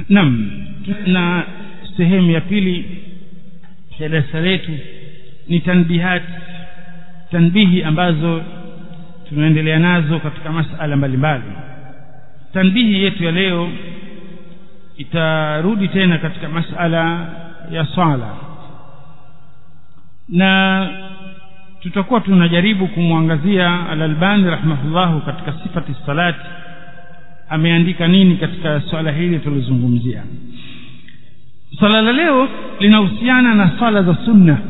naam na sehemu ya pili ya darasa letu ni tanbihat tanbihi ambazo tunaendelea nazo katika masala mbalimbali tanbihi yetu ya leo itarudi tena katika masala ya swala na tutakuwa tunajaribu kumwangazia al-Albani rahimahullahu katika sifati salati ameandika nini katika swala hili tulizungumzia swala la leo linahusiana na swala za sunna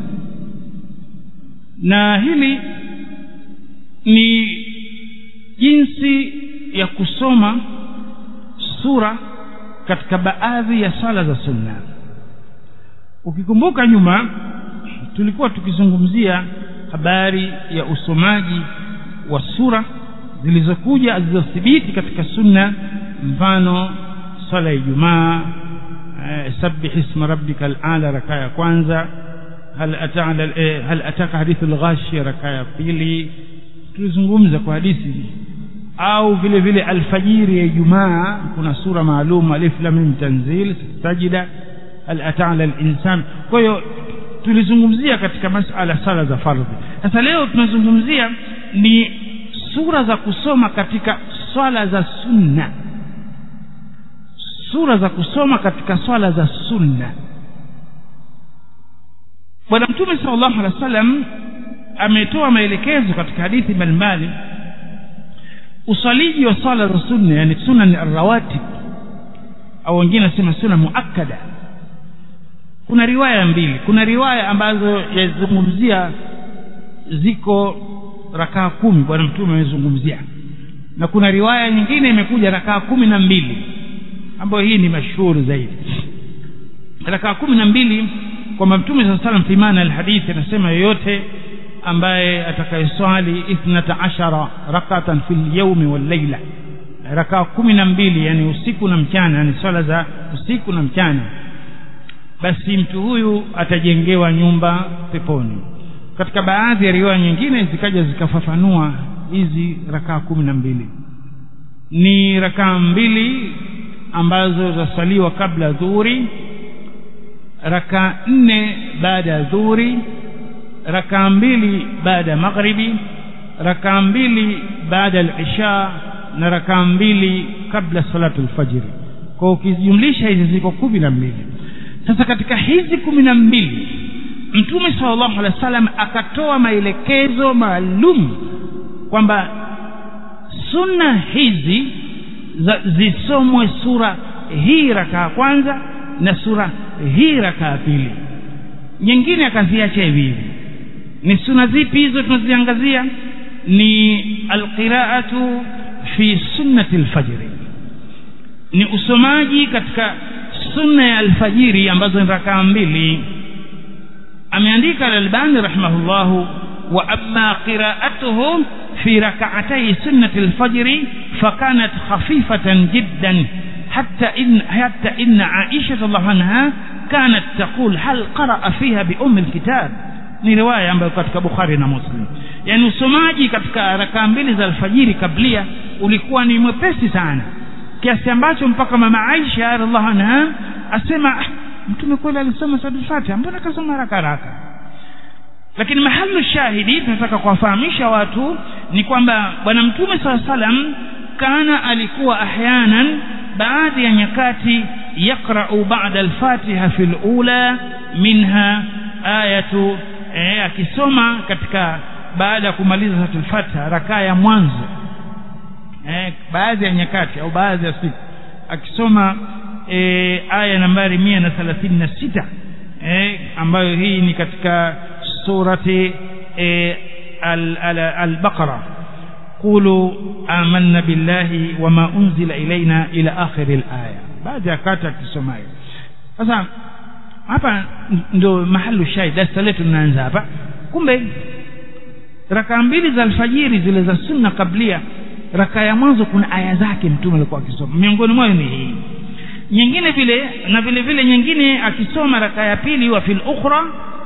na hili ni jinsi ya kusoma sura katika baadhi ya swala za sunna ukikumbuka nyuma tulikuwa tukizungumzia habari ya usomaji wa sura zilizokuja zilizothibiti katika sunna mfano swala ya Ijumaa eh, sabbih isma rabbika al-ala raka ya kwanza hal ata'ala eh, hal ataka hadithu al-ghashiyah raka ya pili tulizungumza kwa hadithi au vile vile alfajiri ya Ijumaa kuna sura maalum alif lam mim tanzil sajida hal ata'ala al-insan kwa hiyo tulizungumzia katika masala sala za fardhi sasa leo tunazungumzia ni sura za kusoma katika swala za sunna sura za kusoma katika swala za sunna bwana mtume sallallahu alaihi wasallam ametoa maelekezo katika hadithi mbalimbali usaliji wa swala za sunna yani sunan arrawatib au wengine nasema sunna muakkada kuna riwaya mbili kuna riwaya ambazo yazungumzia ziko rakaa kumi bwana mtume amezungumzia na kuna riwaya nyingine imekuja rakaa kumi na mbili ambayo hii ni mashuhuri zaidi rakaa kumi na mbili kwamba mtume saa salam fi maana alhadithi anasema yoyote ambaye atakayeswali ithnata ashara rakatan fi lyaumi walleila rakaa kumi na mbili yani usiku na mchana yani swala za usiku na mchana basi mtu huyu atajengewa nyumba peponi katika baadhi ya riwaya nyingine zikaja zikafafanua hizi rakaa kumi na mbili ni rakaa mbili ambazo zasaliwa kabla dhuhuri rakaa nne baada ya dhuhuri rakaa mbili baada ya maghribi rakaa mbili baada ya isha na rakaa mbili kabla salatu lfajiri kwa ukijumlisha hizi ziko kumi na mbili sasa katika hizi kumi na mbili mtume sallallahu alaihi wasallam akatoa maelekezo maalum kwamba sunna hizi za, zisomwe sura hii rakaa kwanza na sura hii rakaa pili nyingine akaziacha hivi hivi ni sunna zipi hizo tunaziangazia ni alqiraatu fi sunnati alfajri ni usomaji katika sunna ya alfajiri ambazo ni rakaa mbili ameandika al-Albani rahimahullahu wa amma qira'atuhu fi rak'atay sunnati al-fajr fakanat khafifatan jiddan hatta in hatta inna Aisha radhiallahu anha kanat taqul hal qara'a fiha bi umm al-kitab ni riwaya ambayo katika Bukhari na Muslim yani usomaji katika rakaa mbili za alfajiri kablia ulikuwa ni mwepesi sana kiasi ambacho mpaka mama Aisha radhiallahu anha asema mtume kweli alisoma suratul Fatiha mbona kasoma haraka haraka lakini mahalu shahidi tunataka kuwafahamisha watu ni kwamba bwana mtume saa salam kana alikuwa ahyanan baadhi ya nyakati yaqra'u ba'da al-Fatiha fi al-ula minha ayatu eh, akisoma katika baada ya kumaliza suratul Fatiha rakaa ya mwanzo eh, baadhi ya nyakati au baadhi ya siku akisoma e, aya nambari mia na thelathini na sita e, ambayo hii ni katika surati e, al-Baqara al, al qulu amanna billahi wama unzila ilaina ila akhiri al-aya baada ya kata akisomayo sasa hapa ndio mahalu shahid darasa letu linaanza hapa kumbe rakaa mbili za alfajiri zile za sunna kablia rakaa ya mwanzo kuna aya zake mtume alikuwa akisoma miongoni mwayo ni hii nyingine vile na vile vile nyingine akisoma raka ya pili wa fil ukhra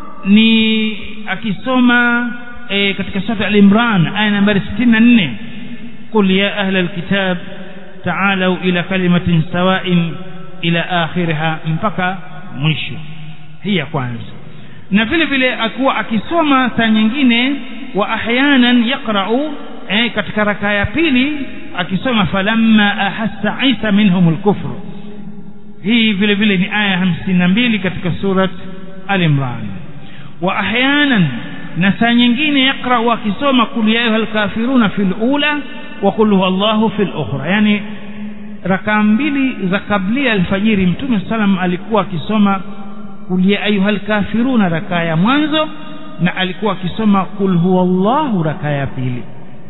ni akisoma e, katika sura al-Imran aya nambari 64 qul ya ahla al-kitab ta'alu ila kalimatin sawa'in ila akhiriha mpaka mwisho hii ya kwanza na vile vile akuwa akisoma saa nyingine wa ahyanan yaqra'u eh, katika raka ya pili akisoma falamma ahassa isa minhum alkufru hii vile vile ni aya hamsini na mbili katika surat al-imran wa ahyanan na saa nyingine yaqra'u akisoma kul ya ayuha alkafiruna fil ula wa qul huwa allahu fil ukhra yani raka mbili za kablia alfajiri mtume salam alikuwa akisoma kul ya ayuha alkafiruna raka ya mwanzo na alikuwa akisoma kul huwa allahu raka ya pili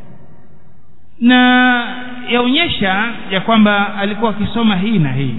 na yaonyesha ya kwamba alikuwa akisoma hii na hii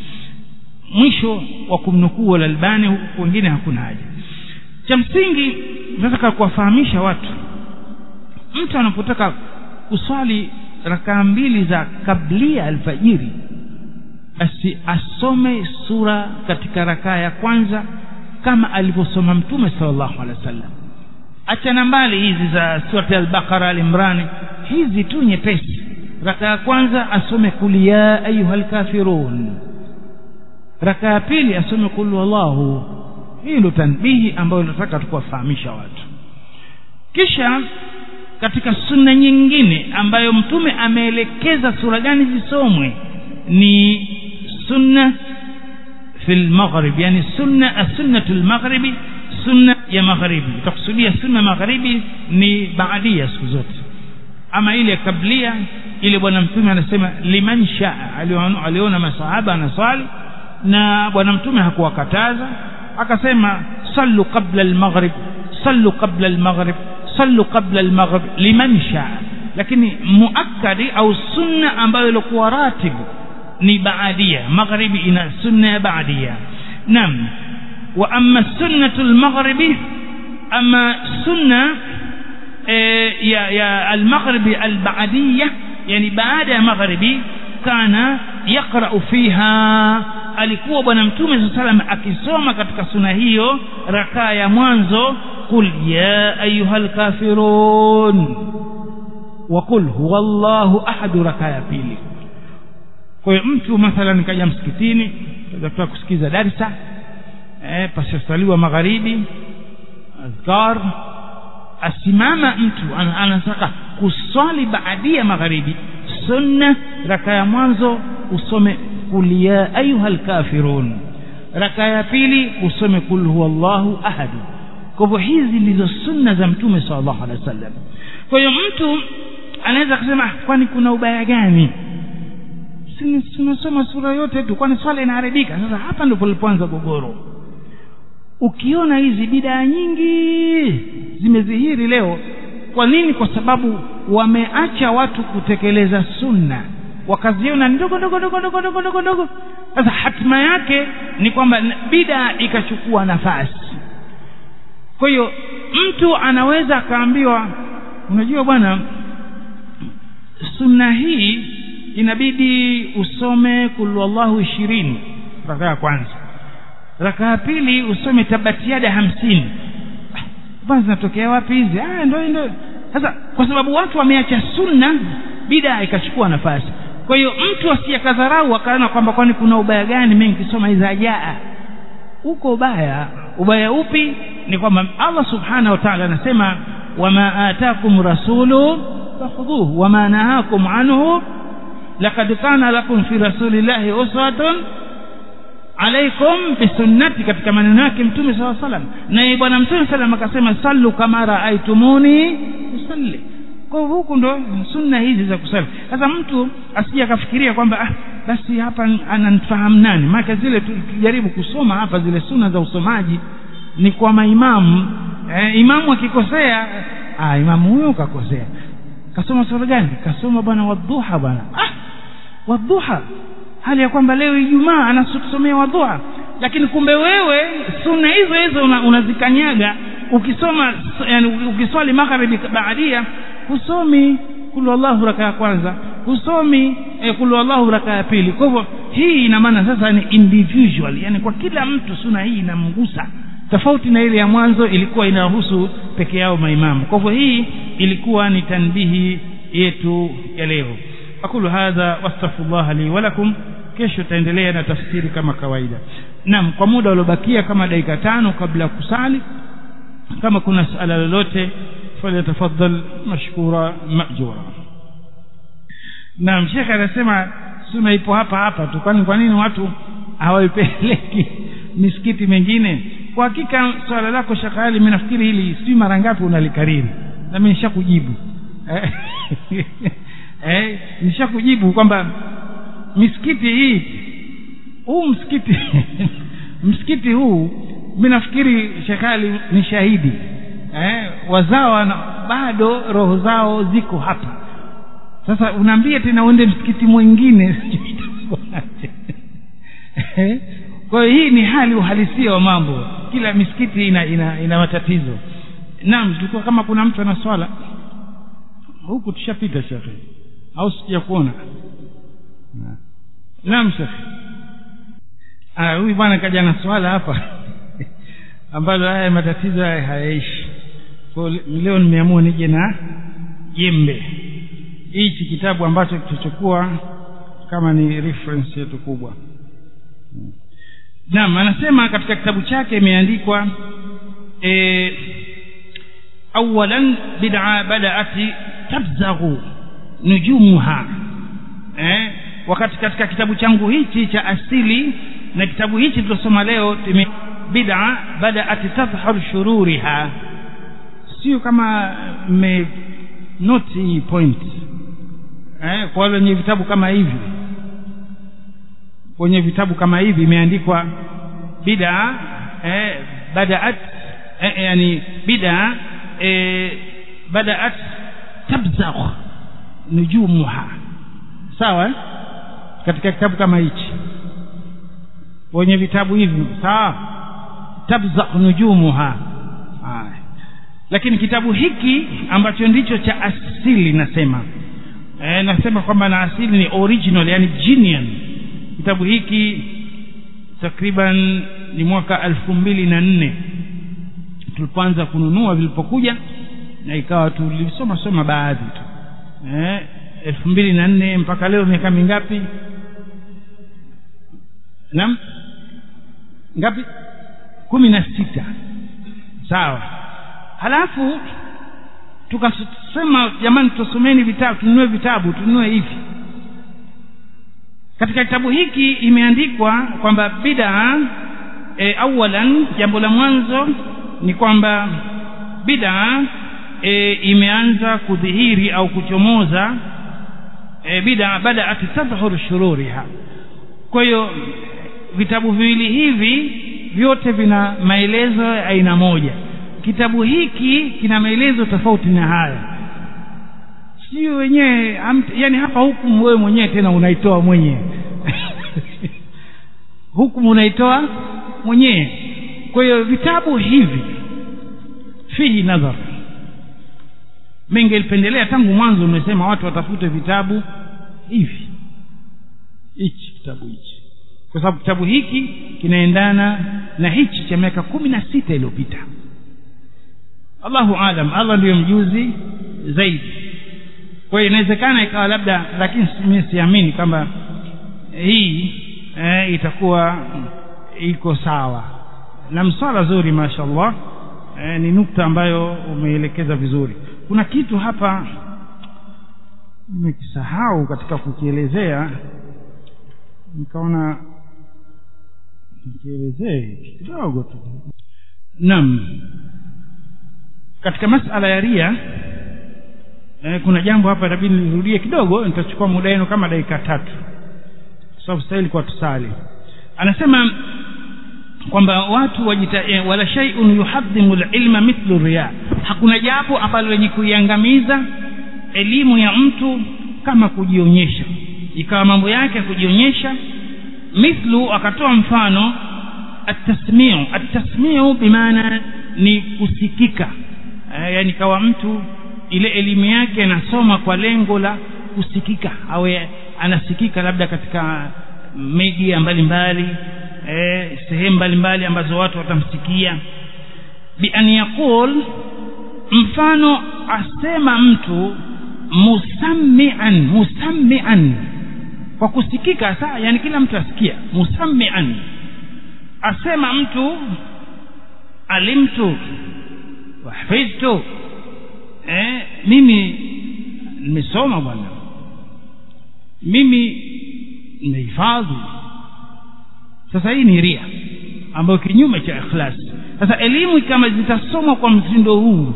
mwisho wa kumnukuu al-Albani huku wengine hakuna haja cha msingi nataka kuwafahamisha watu mtu anapotaka kuswali rakaa mbili za kablia alfajiri basi asome sura katika rakaa ya kwanza kama alivyosoma mtume sallallahu alaihi wasallam achana mbali hizi za surati al-Baqara al-Imran hizi tu nyepesi raka ya kwanza asome kul ya ayuhal kafirun raka ya pili asome kul wallahu hii ndio tanbihi ambayo nataka tukuwafahamisha watu kisha katika sunna nyingine ambayo mtume ameelekeza sura gani zisomwe ni sunna fil maghrib yani sunna as-sunnatul maghribi sunna ya magharibi utakusudia sunna magharibi ni baadia siku zote ama ile kablia ile bwana mtume anasema liman shaa aliona masahaba anaswali na bwana mtume hakuwakataza akasema sallu qabla al-maghrib sallu qabla al-maghrib sallu qabla al-maghrib liman shaa lakini muakkadi au sunna ambayo ilikuwa ratibu ni baadia magharibi ina sunna ya baadia naam wa amma sunnatu al-maghribi ama sunna ya ya al-maghribi al-ba'diyya yani baada ya maghribi kana yaqra'u fiha alikuwa bwana mtume sallam akisoma katika suna hiyo rakaa ya mwanzo qul ya ayyuhal kafirun wa qul huwallahu ahad rakaa ya pili kwa hiyo mtu mathalan kaja msikitini kaja kusikiza darsa eh pasasaliwa magharibi azkar asimama mtu anataka kuswali baadia magharibi sunna raka ya mwanzo usome kul ya ayuha alkafirun raka ya pili usome kul huwallahu ahad kwa hivyo hizi ndizo sunna za mtume sallallahu alaihi wasallam kwa hiyo mtu anaweza kusema kwani kuna ubaya gani tunasoma sura yote tu kwani swala inaharibika sasa hapa ndipo palipoanza gogoro ukiona hizi bidaa nyingi zimezihiri leo kwa nini kwa sababu wameacha watu kutekeleza sunna wakaziona ndogo ndogo ndogo ndogo ndogo ndogo ndogo sasa hatima yake ni kwamba bidaa ikachukua nafasi kwa hiyo mtu anaweza akaambiwa unajua bwana sunna hii inabidi usome kul wallahu ishirini raka ya kwanza raka ya pili usome tabatiada hamsini bwana zinatokea wapi hizi ah ndio ndio sasa kwa sababu watu wameacha sunna bida ikachukua nafasi kwa hiyo mtu asiyekadharau akaona kwamba kwani kuna ubaya gani mimi nikisoma hizi ajaa uko ubaya ubaya upi ni kwamba Allah subhanahu wa ta'ala anasema wama atakum rasulu fakhudhuhu wama nahakum anhu laqad kana lakum fi rasulillahi uswatun alaikum bisunnati katika maneno yake mtume saw salam na bwana mtume salam akasema sallu kama raaitumuni usalli kwa hivyo huku ndo sunna hizi za kusali sasa mtu asije akafikiria kwamba ah basi hapa ananifahamu nani maana zile tujaribu kusoma hapa zile sunna za usomaji ni kwa maimamu eh, imamu akikosea ah imamu huyo kakosea kasoma sura gani kasoma bwana wadhuha bwana ah wadhuha hali ya kwamba leo Ijumaa anatusomea wadhuha lakini kumbe wewe sunna hizo hizo unazikanyaga una ukisoma yani ukiswali magharibi baadia husomi kulu Allahu raka ya kwanza husomi eh, kulu Allahu raka ya pili kwa hivyo hii ina maana sasa ni individual yani kwa kila mtu sunna hii inamgusa tofauti na ile ya mwanzo ilikuwa inahusu peke yao maimamu kwa hivyo hii ilikuwa ni tanbihi yetu ya leo aqulu hadha wastaghfirullah li wa lakum kesho taendelea na tafsiri kama kawaida naam kwa muda uliobakia kama dakika tano kabla ya kusali kama kuna suala lolote falyatafaddal mashkura majura naam shekhe anasema suna ipo hapa hapa tu kwani kwa nini watu hawaipeleki misikiti mengine kwa hakika swala lako shekhe ali mimi nafikiri hili si mara ngapi unalikariri na mimi nishakujibu eh, eh nishakujibu kwamba misikiti hii huu msikiti msikiti huu mimi nafikiri shekali ni shahidi eh, wazawa na, bado roho zao ziko hapa sasa unaambia tena uende msikiti mwingine kwa hiyo hii ni hali uhalisia wa mambo kila misikiti ina ina, ina matatizo naam tulikuwa kama kuna mtu ana swala huku tushapita shekhe au sija kuona naam shekhe huyu bwana kaja na swala hapa ambalo haya matatizo haya hayaishi kwa leo nimeamua nije na jembe hichi kitabu ambacho kitachokuwa kama ni reference yetu kubwa naam anasema katika kitabu chake imeandikwa e, awalan bid'a bada'ati tabzaghu nujumuha eh, wakati katika kitabu changu hichi cha asili na kitabu hichi tulosoma leo bid'a bada'at tadhhar shururiha sio kama me note hii point eh, kwa wale wenye vitabu kama hivi kwenye vitabu kama hivi imeandikwa bid'a eh, bada'at eh, yani bid'a eh, bada'at tabzagh nujumuha sawa katika kitabu kama hichi wenye vitabu hivi sawa tabzaq nujumuha haya lakini kitabu hiki ambacho ndicho cha asili nasema e, nasema kwamba na asili ni original yani genuine kitabu hiki takriban ni mwaka elfu mbili na nne tulipoanza kununua vilipokuja na ikawa tulisoma soma baadhi tu eh, elfu mbili na nne mpaka leo miaka mingapi naam ngapi kumi na sita sawa halafu tukasema jamani tusomeni vitabu tununue vitabu tununue hivi katika kitabu hiki imeandikwa kwamba bid'a e, awalan jambo la mwanzo ni kwamba bid'a e, imeanza kudhihiri au kuchomoza e, bid'a bada'at tadhhur shururiha kwa hiyo vitabu viwili hivi vyote vina maelezo ya aina moja kitabu hiki kina maelezo tofauti na haya sio wenyewe yani hapa hukumu wewe mwenyewe tena unaitoa mwenyewe hukumu unaitoa mwenyewe kwa hiyo vitabu hivi fihi nadhar mengelipendelea tangu mwanzo umesema watu watafute vitabu hivi hichi kitabu hichi kwa sababu kitabu hiki kinaendana na hichi cha miaka kumi na sita iliyopita allahu alam allah ndiyo mjuzi zaidi kwa hiyo inawezekana ikawa labda lakini mimi siamini kwamba hii eh, itakuwa iko sawa na mswala zuri mashallah eh, ni nukta ambayo umeelekeza vizuri kuna kitu hapa nimekisahau katika kukielezea nikaona nikielezee kidogo tu naam katika masala ya ria eh, kuna jambo hapa itabidi nirudie kidogo nitachukua muda wenu kama dakika tatu kwa sababu stahili kwa tusali anasema kwamba watu wajita eh, wala shay'un yuhadhimu lilma mithlu riya hakuna jambo ambalo lenye kuiangamiza elimu ya mtu kama kujionyesha ikawa mambo yake ya kujionyesha mithlu akatoa mfano atasmiu atasmiu bimaana ni kusikika e, yani kawa mtu ile elimu yake anasoma kwa lengo la kusikika awe anasikika labda katika media mbalimbali e, sehemu mbalimbali ambazo watu watamsikia bi an yaqul mfano asema mtu musammian musammian kwa kusikika saa yani kila mtu asikia musammian asema mtu alimtu wahfidhtu eh, mimi nimesoma bwana mimi nimehifadhi sasa hii ni ria ambayo kinyume cha ikhlas sasa elimu kama zitasomwa kwa mtindo huu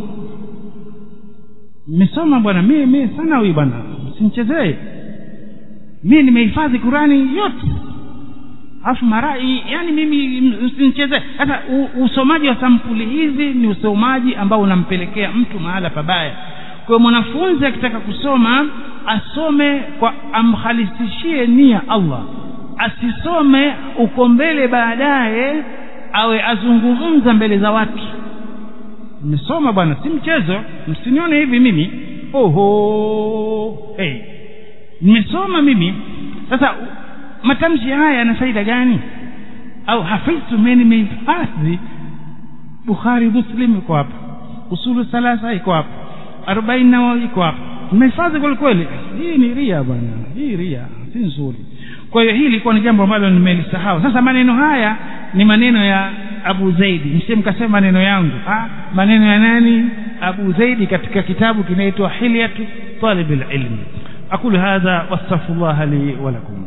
nimesoma bwana mimi mimi sana huyu bwana simchezee mimi nimehifadhi Qurani yote alafu marai yani mimi msinichezee sasa usomaji wa sampuli hizi ni usomaji ambao unampelekea mtu mahala pabaya kwa hiyo mwanafunzi akitaka kusoma asome kwa amkhalisishie nia Allah asisome uko mbele baadaye awe azungumza mbele za watu nimesoma bwana si mchezo msinione hivi mimi oho hey. nimesoma mimi sasa matamshi haya yana faida gani au hafidhtu mimi nimehifadhi bukhari muslim iko hapa usulu salasa iko hapa arobaini nawawi iko hapa nimehifadhi kweli kweli hii ni ria bwana hii ria si nzuri kwa hiyo hili ilikuwa ni jambo ambalo nimelisahau sasa maneno haya ni maneno ya abu zaidi msie mkasema maneno yangu ha? maneno ya nani abu zaidi katika kitabu kinaitwa hilyatu talib alilm aqulu hadha wastaghfirullah li wa lakum